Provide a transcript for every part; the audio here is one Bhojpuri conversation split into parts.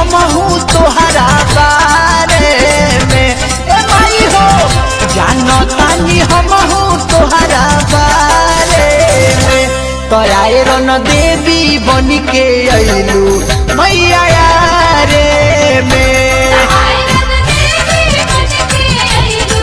हमहू तोहरा बारे में ए माई हो जानो तानी हमहू तोहरा बारे में तोराए रन देवी बन के अइलू मैया रे में आयरन देवी बन के आइलू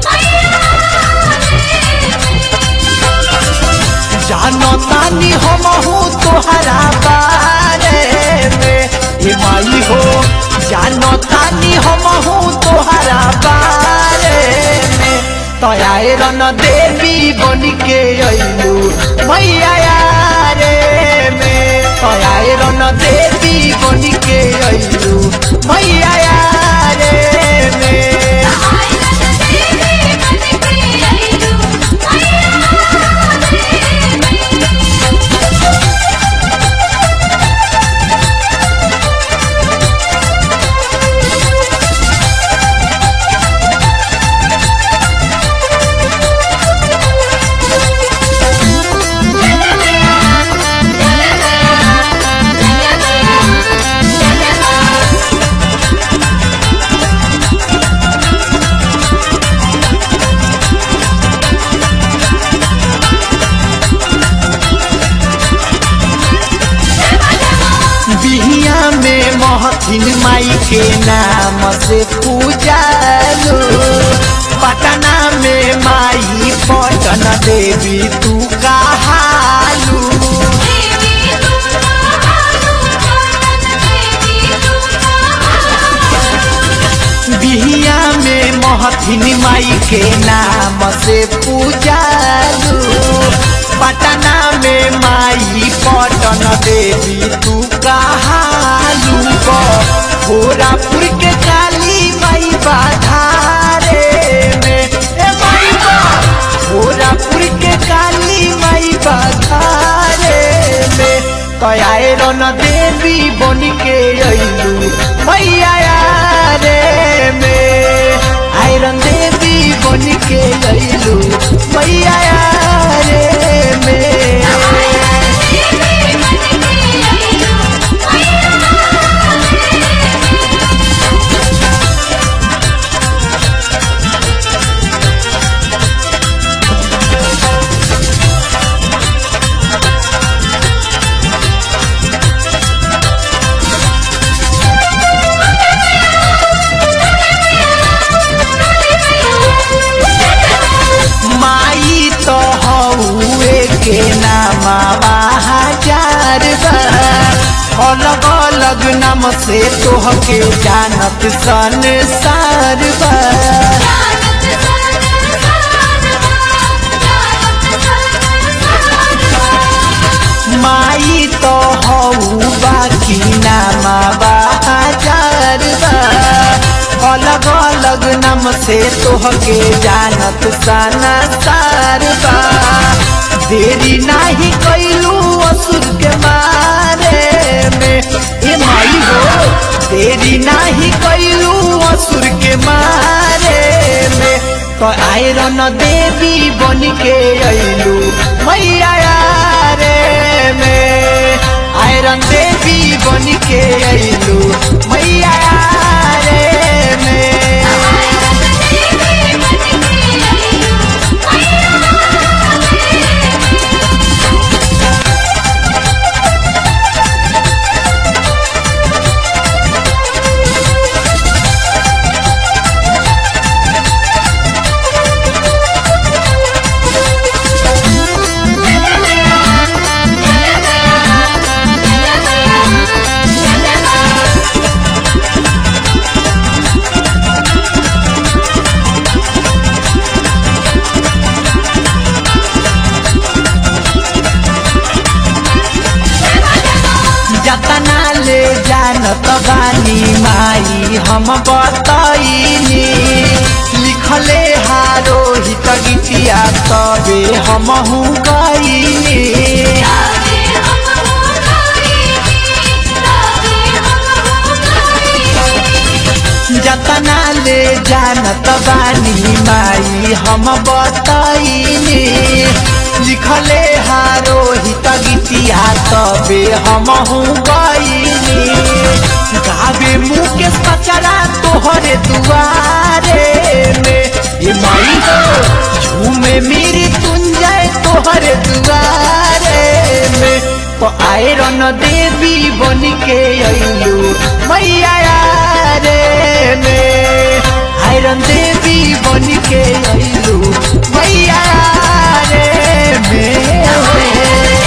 मैया जानो तानी हमहू तोहरा बारे में ए माई हो जानो तानी हमहू तोहरा बारे में तोयाए रन देवी बन के अइलू मैया रे में तोयाए रन देवी बन के अइलू मैया रे में आयरन देवी बन के आइलू बिहिया में महथिन माई के नाम से पूजालू पटना में माई पटन देवी तू कहालू देवी दुर्गा हालू पटन देवी दुर्गा बिहिया में महथिन माई के नाम से पूजालू पटना में माई पटन देवी तू कहालू भोरापुर के काली माई बाधारे में ए माई बा भोरापुर के काली माई बाधारे में कयाए रन देवी बन के अइलू मैया रे में आयरन देवी बन के अइलू मैया रे में माई तो हउए के नामा हजार अलग अलग नाम से तोह के जानत संसार बा माई तो हऊ बाकी नामा बाजार बा अलग अलग नाम से तोह के जानत साना सार बा देरी नाही कैलू असुर के मारे में ए माई हो देरी नाही कैलू असुर के मारे में तो आयरन देवी बन के अइलू मैया रे में आयरन देवी बन के अइलू मैया रे में जतना ले जानत बानी माई हम बतैनी लिखले हारो हित गीतिया तबे हमहू गईनी जतना ले जानत बानी माई हम बतैनी लिखले हारो हित गीतिया तबे हमहू गईनी गावे मुकेश पचरा तोहरे दुआरे में ये माई हो झूमे मेरी तुंजय तोहरे दुआरे में तो आयरन देवी बन के अइलू मैया रे में आयरन देवी बन के अइलू मैया रे में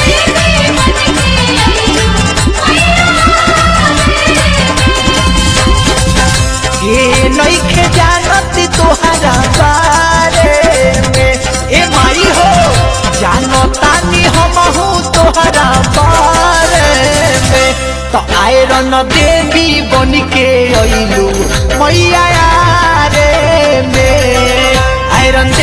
के नइखे जानत तोहरा बारे में ए माई हो जानतानी हमहू तोहरा बारे में तो आयरन देवी बन के अइलू मैया रे में आयरन